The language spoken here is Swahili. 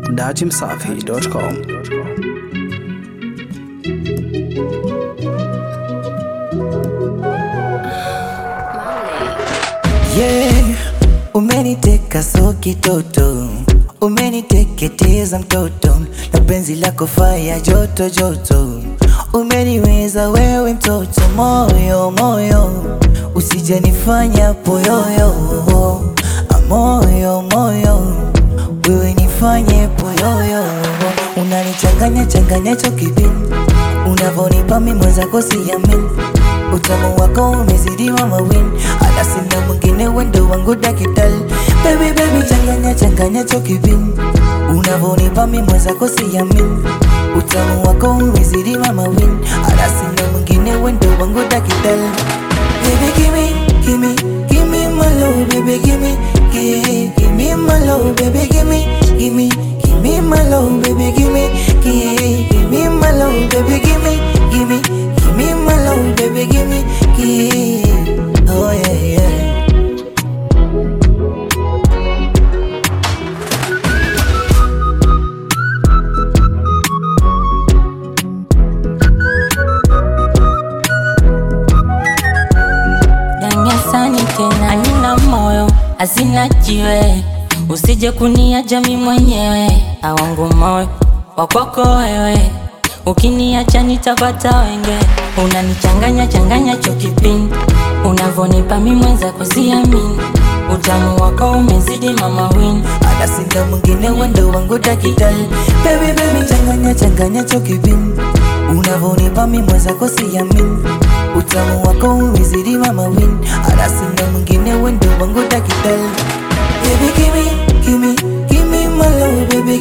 dachimsafi.com. Yeah, umeniteka so kitoto, umeniteketeza mtoto, na penzi lako faya joto joto, umeniweza wewe mtoto, moyo moyo, usijanifanya poyoyo, Ah, moyo moyo, wewe nifanye poyoyo, unanichanganya changanya chokipini, unavonipa mimi mwenzako siamini Utamu wako umezidi mama win Hata sina mwingine wendo wangu dakitali Baby baby changanya changanya chokibin Unavonipa mi mwenzako siamini Utamu wako umezidi mama win Hata sina mwingine wendo wangu dakitali Baby gimme, gimme, gimme my love Baby gimme, gimme, gimme my love Baby gimme, gimme, gimme my love Baby gimme, gimme, gimme my love Baby gimme, gimme, gimme my love Baby gimme, gimme Oh yeah yeah Danyasani tena nina moyo hazina jiwe, usije kuniacha mimi mwenyewe, awangu moyo wakwako wewe, ukiniacha nitapata wenge, unanichanganya changanya chokipini, unavonipa mimi mwenzako siamini, utamu wako umezidi mama win Hata sina mwingine wendo wangu dakitali Baby baby changanya changanya chokibin Unavonipa mi mwenzako siamini Utamu wako umezidi mama win Hata sina mwingine wendo wangu dakitali Baby gimme, gimme, gimme my love Baby